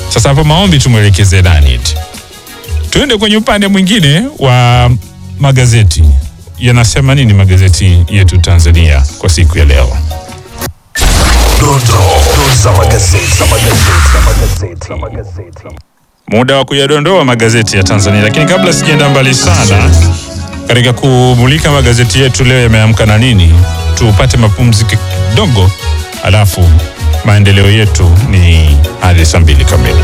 Sasa hapo maombi tumwelekeze nani eti? Tuende kwenye upande mwingine wa magazeti. Yanasema nini magazeti yetu Tanzania kwa siku ya leo? Dondoo za magazeti. Za magazeti. Za magazeti. Za magazeti. Muda wa kuyadondoa magazeti ya Tanzania, lakini kabla sijaenda mbali sana katika kumulika magazeti yetu leo yameamka na nini, tupate mapumziko kidogo, alafu maendeleo yetu ni hadi saa mbili kamili.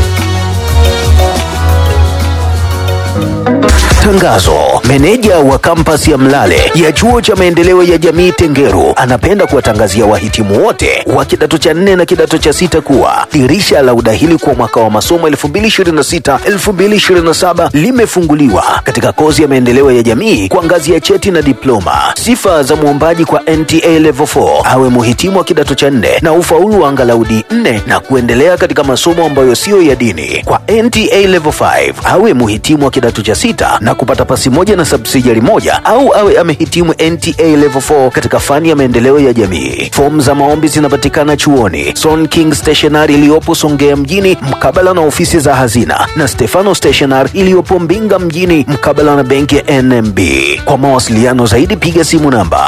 Tangazo. Meneja wa kampasi ya Mlale ya chuo cha maendeleo ya jamii Tengeru anapenda kuwatangazia wahitimu wote wa kidato cha nne na kidato cha sita kuwa dirisha la udahili kwa mwaka wa masomo 2026-2027 limefunguliwa katika kozi ya maendeleo ya jamii kwa ngazi ya cheti na diploma. Sifa za mwombaji kwa NTA Level 4 awe muhitimu wa kidato cha nne na ufaulu wa angalau D4 na kuendelea katika masomo ambayo siyo ya dini. Kwa NTA Level 5 awe muhitimu wa kidato cha sita na kupata pasi moja na subsidiary moja au awe amehitimu NTA Level 4 katika fani ya maendeleo ya jamii. Fomu za maombi zinapatikana chuoni Son King Stationery iliyopo Songea mjini mkabala na ofisi za hazina na Stefano Stationery iliyopo Mbinga mjini mkabala na benki ya NMB. Kwa mawasiliano zaidi piga simu namba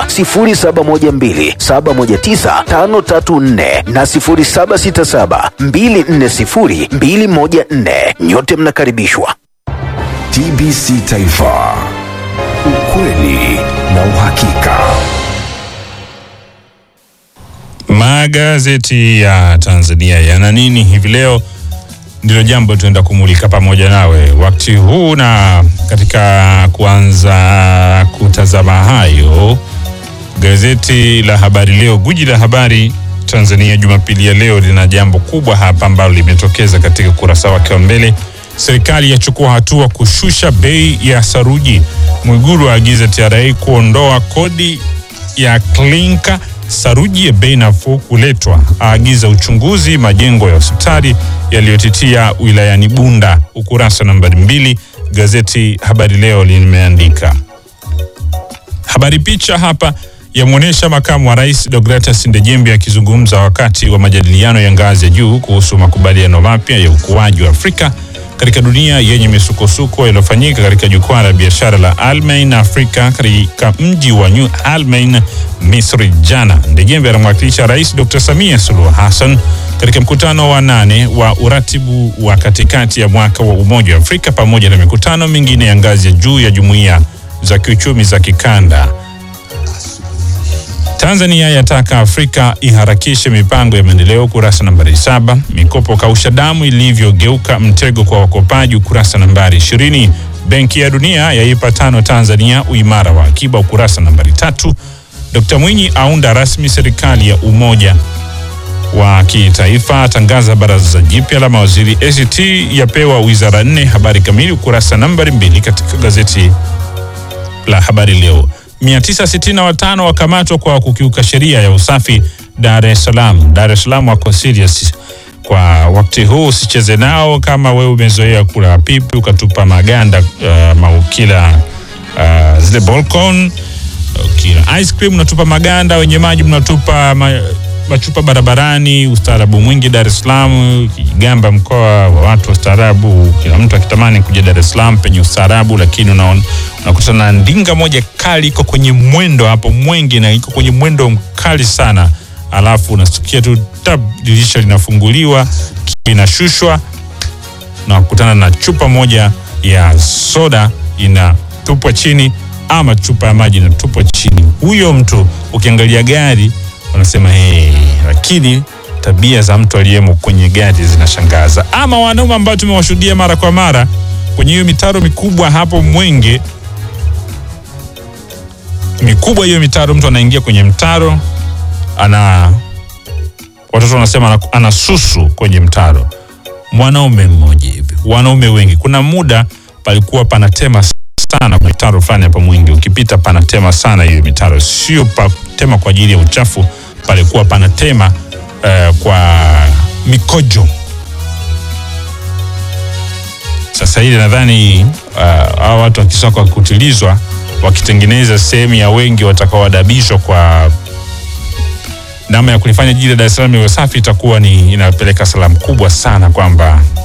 0712719534 na 0767240214. Nyote mnakaribishwa. TBC Taifa. Ukweli na uhakika. Magazeti ya Tanzania yana nini hivi leo? Ndilo jambo tuenda kumulika pamoja nawe wakati huu, na katika kuanza kutazama hayo, gazeti la Habari Leo, guji la habari Tanzania, Jumapili ya leo lina jambo kubwa hapa ambalo limetokeza katika ukurasa wake wa mbele. Serikali yachukua hatua kushusha bei ya saruji. Mwigulu aagiza TRA kuondoa kodi ya klinka. Saruji ya bei nafuu kuletwa, aagiza uchunguzi majengo ya hospitali yaliyotitia wilayani Bunda. Ukurasa nambari mbili, gazeti Habari Leo limeandika habari. Picha hapa yamwonyesha makamu wa rais Deogratias Ndejembi akizungumza wakati wa majadiliano ya ngazi ya juu kuhusu makubaliano mapya ya ukuaji wa Afrika katika dunia yenye misukosuko yaliyofanyika katika jukwaa la biashara la Almain Afrika katika mji wa New Almain, Misri jana. Ndejembe anamwakilisha Rais Dr. Samia Suluhu Hassan katika mkutano wa nane wa uratibu wa katikati ya mwaka wa Umoja wa Afrika pamoja na mikutano mingine ya ngazi ya juu ya jumuiya za kiuchumi za kikanda. Tanzania yataka Afrika iharakishe mipango ya maendeleo, ukurasa nambari saba. Mikopo kausha damu ilivyogeuka mtego kwa wakopaji, ukurasa nambari ishirini. Benki ya Dunia yaipa tano Tanzania uimara wa akiba, ukurasa nambari tatu. Dkt Mwinyi aunda rasmi serikali ya umoja wa kitaifa, atangaza baraza jipya la mawaziri. ACT yapewa wizara nne. Habari kamili ukurasa nambari mbili katika gazeti la Habari Leo. 965 wakamatwa kwa kukiuka sheria ya usafi Dar es Salaam. Dar es Salaam wako serious kwa wakati huu, usicheze nao. Kama wewe umezoea kula pipi ukatupa maganda uh, maukila uh, zile balcon ukila ice cream unatupa maganda, wenye maji mnatupa ma, machupa barabarani. Ustaarabu mwingi Dar es Salaam, Kigamba mkoa wa watu wastaarabu, kila mtu akitamani kuja Dar es Salaam penye ustaarabu, lakini unaona unakutana na ndinga moja kali iko kwenye mwendo hapo Mwenge, na iko kwenye mwendo mkali sana, alafu unasikia tu tab, dirisha linafunguliwa, inashushwa na kukutana na chupa moja ya soda inatupwa chini, ama chupa ya maji inatupwa chini. Huyo mtu ukiangalia gari unasema hey, lakini tabia za mtu aliyemo kwenye gari zinashangaza. Ama wanaume ambao tumewashuhudia mara kwa mara kwenye hiyo mitaro mikubwa hapo Mwenge mikubwa hiyo mitaro, mtu anaingia kwenye mtaro, ana watoto wanasema ana, ana susu kwenye mtaro. Mwanaume mmoja hivi, wanaume wengi. Kuna muda palikuwa panatema sana kwenye mitaro fulani hapa Mwingi, ukipita panatema sana hiyo mitaro, sio patema kwa ajili ya uchafu, palikuwa panatema uh, kwa mikojo. Sasa hili nadhani hawa uh, watu wakisoka kutilizwa wakitengeneza sehemu ya wengi watakaoadabishwa kwa namna ya kulifanya jiji la Dar es Salaam iwe safi, itakuwa ni inapeleka salamu kubwa sana kwamba